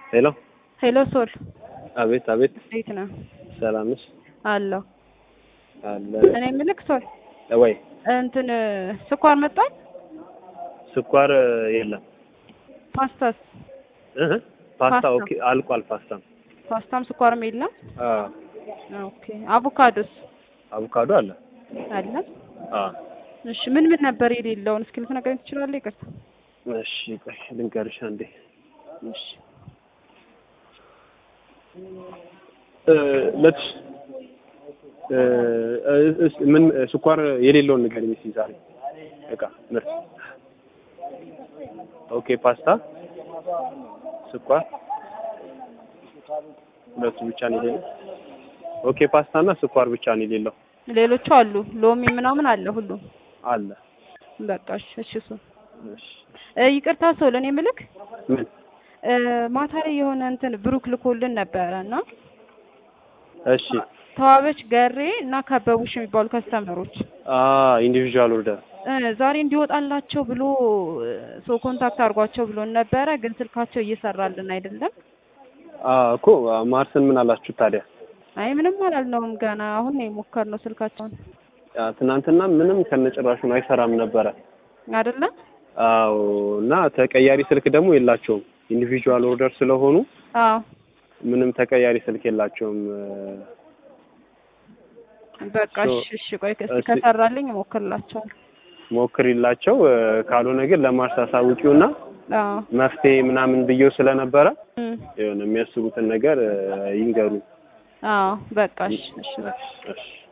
ሄሎ ሄሎ ሶል አቤት አቤት እንዴት ነህ? ሰላም ነሽ አለሁ። አለ እኔ የምልህ ሶል ወይ እንትን ስኳር መጣል ስኳር የለም ፓስታስ እህ ፓስታ ፓስታ። ኦኬ አልቋል ፓስታ ፓስታም ስኳርም የለም። አ ኦኬ አቮካዶስ አቮካዶ አለ አለ። አ እሺ ምን ምን ነበር የሌለውን እስኪ ልትነግረኝ ትችላለህ? ይቅርታ። እሺ ቆይ ልንገርሽ አንዴ እሺ እ ለትሽ እ እስ ምን ስኳር የሌለውን ንገሪኝ እስኪ ዛሬ እቃ ምርት ኦኬ ፓስታ ስኳር ሁለቱ ብቻ ነው የሌለው ኦኬ ፓስታ እና ስኳር ብቻ ነው የሌለው ሌሎቹ አሉ። ሎሚ ምናምን አለ ሁሉም። አለ በቃ እሺ እሺ ሶል እሺ እ ይቅርታ ሶል እኔ የምልህ ምን እ ማታ ላይ የሆነ እንትን ብሩክ ልኮልን ነበረ እና እሺ ተዋበች ገሬ እና ከበቡሽ የሚባሉ ከስተመሮች አ ኢንዲቪዥዋል ኦርደር እ ዛሬ እንዲወጣላቸው ብሎ ሰው ኮንታክት አድርጓቸው ብሎን ነበረ፣ ግን ስልካቸው እየሰራልን አይደለም። አ እኮ ማርስን ምን አላችሁ ታዲያ አይ ምንም አላልነውም ገና አሁን ነው የሞከርነው ስልካቸውን አ ትናንትና ምንም ከነጭራሹን አይሰራም ነበረ አይደለ? አዎ እና ተቀያሪ ስልክ ደግሞ የላቸውም ኢንዲቪዥዋል ኦርደር ስለሆኑ አዎ ምንም ተቀያሪ ስልክ የላቸውም በቃ ሶ- እሺ እሺ ቆይ እስኪ እስኪ- ከሰራልኝ እሞክርላቸዋለሁ። ሞክሪላቸው እ ካልሆነ ግን ለማርስ አሳውቂውና አዎ መፍትሄ ምናምን ብዬው ስለነበረ እም፣ የሆነ የሚያስቡትን ነገር እ ይንገሩ አዎ በቃ እሺ እሺ እሺ